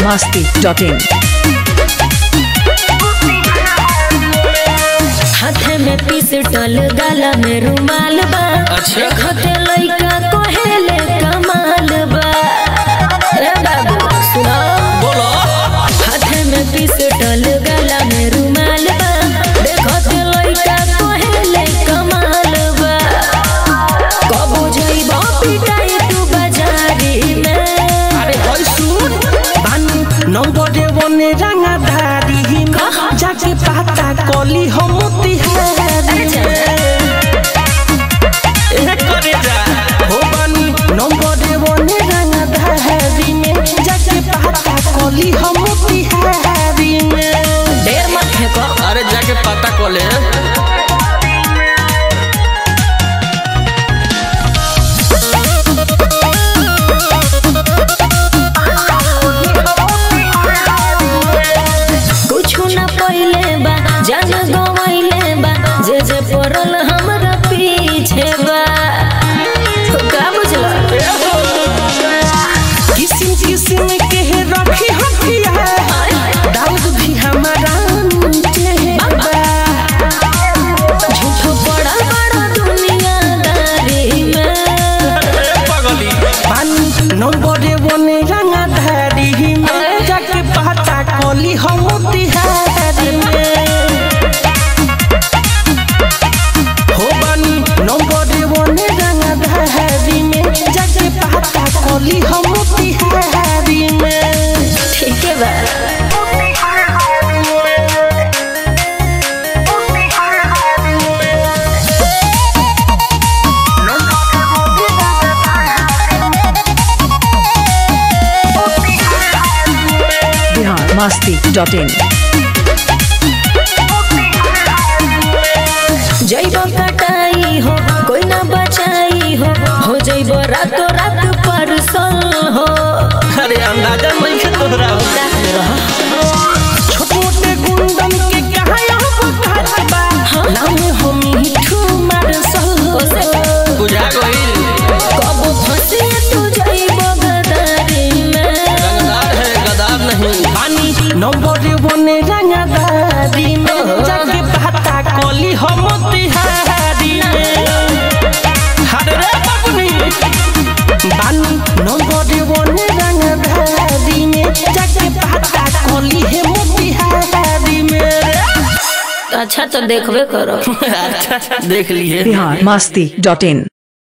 masti.in हाथे में pistol गला में रुमाल बा अच्छा। देखते लइका कहेले कमाल बा ए बाबू सुनो बोलो हाथे में पिस्टल गला में रुमाल बा देखते लइका कहेले कमाल बा कबो जइबो पिटाई तू बाजारी में अरे होय सुन बानी नंबरे बने रंगा धारी में जाके पाता कली हम तिहारी ए करे जा हो बानी नंबरे बने रंगा धारी में जाके पाता कली हम तिहारी में देर मत फेंको अरे जाके पता को ले कुछ न पहिले बा जान गवैले बा जे जे पड़ल हमरा पीछे बा का बुझला किसिम किसिम के रखी हथियार दाऊद भी हमारा नीचे बा झूठो बड़ा बड़ा दुनियादारी में पगली पानी नंबरे बने रंगा धारी में जाके पाता कली हम तिहारी में हो बानी नंबरे बने रंगा धारी में जाके पाता कली हम तिहारी में ठीक है बा Bihar masti.in जइबो कटाई हो कोई ना बचाई हो हो जइबो रातो रात परसल हो अरे अंदाजा नहीं है तोहरा छोटे मोटे गुंडन के कहा यहाँ बुखार बा नाम हो मिठू मारसल बुझा गई कबो फंसे तू जइबो गदारी में रंगदार है गदार नहीं पानी नंबर बने रंगदारी में जाके पाता कली हम तिहारी में हर रे बाबुनी बानी नंबर बने रंगदारी में जाके पाता कली हम तिहारी में अच्छा तो देखबे करो अच्छा देख लिए Bihar masti.in